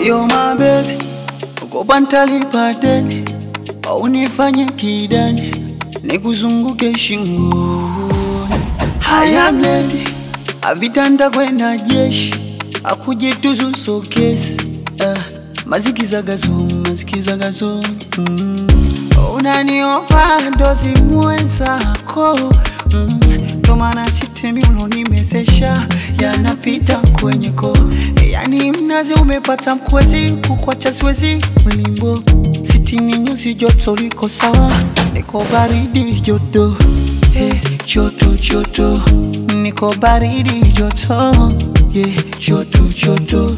Yo my baby, ukopa ntalipa deni, unifanye kidani, nikuzunguke shingoni. Haya mledi, avitanda kwenda jeshi, akujituzu sokesi. Uh, mazikizagazo, mazikizagazo mm. Unaniofa dozi mwenzako mm. Tomana sitemi ulonimezesha yanapita kwenye ko yani mnazi umepata mkwezi kukwacha siwezi mlimbo sitini nyuzi joto liko sawa niko baridi joto hey, joto joto niko baridi joto yeah, joto joto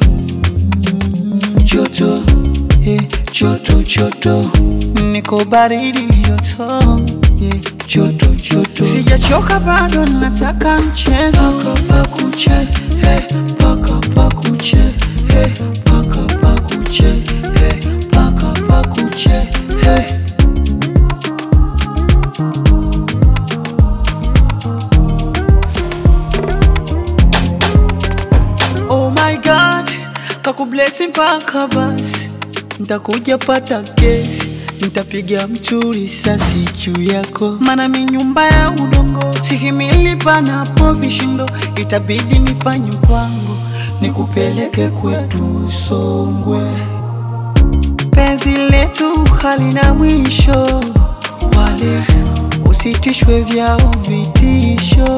joto yeah, joto joto niko baridi joto yeah, joto joto sijachoka bado nataka mchezo paka pakuche hey, paka pakuche hey, paka pakuche hey, paka pakuche hey. Oh my God, kakublesi mpaka basi, ntakuja pata kesi, ntapiga mtu risasi juu yako, mana mi nyumba ya udongo, sihimili panapo vishindo, itabidi nifanye mpango, nikupeleke kwetu Songwe. Penzi letu halina mwisho, wale usitishwe vyao vitisho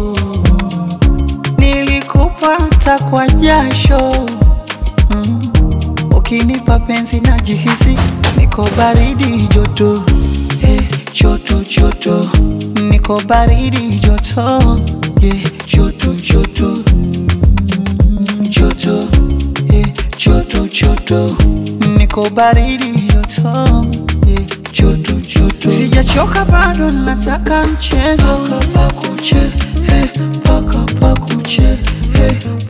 nilikupata kwa jasho mm. Ukinipa penzi na jihisi niko baridi joto eh, joto joto niko baridi joto eh, joto joto mm, joto eh, joto joto niko baridi joto eh, joto joto sijachoka bado nataka mchezo paka pakuche eh, paka pakuche eh,